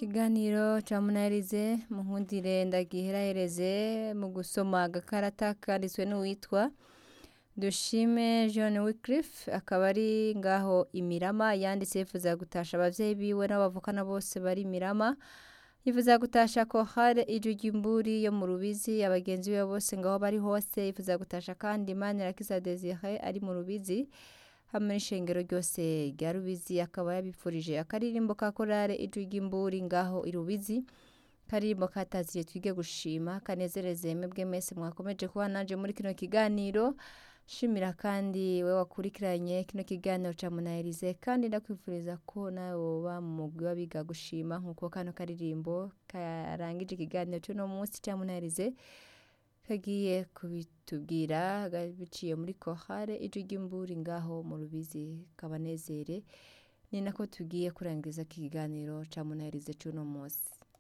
Ikiganiro ca Munaherize munkundire ndagiherahereze mu gusoma agakarata kanditswe n'uwitwa Dushime John Wycliffe akaba ari ngaho Imirama yanditse yifuza gutasha abavyeyi biwe n'abo bavukana bose bari Imirama yifuza gutasha Kohare Ijwi ry'imburi yo mu Rubizi abagenzi biwe bose ngaho bari hose yifuza gutasha kandi Manirakiza Desire ari mu Rubizi hamwe n'ishengero ryose rya Rubizi akaba yabipfurije akaririmbo ka korale Ijwi ry'imburi ngaho i Rubizi karirimbo kataziriye twige gushima kanezereze mwebwe mwese mwakomeje kuba nanje muri kino kiganiro shimira kandi we wakurikiranye kino kiganiro ca Munaherize kandi ndakwifuriza ko nawe woba mu mugwi w'abiga gushima nkuko kano karirimbo karangije ikiganiro c'uno musi ca Munaherize kagiye kubitubwira biciye muri Kohare Ijwi ry'imburi ngaho mu Rubizi kabanezere ni nako tugiye kurangiza iki kiganiro ca Munaherize c'uno musi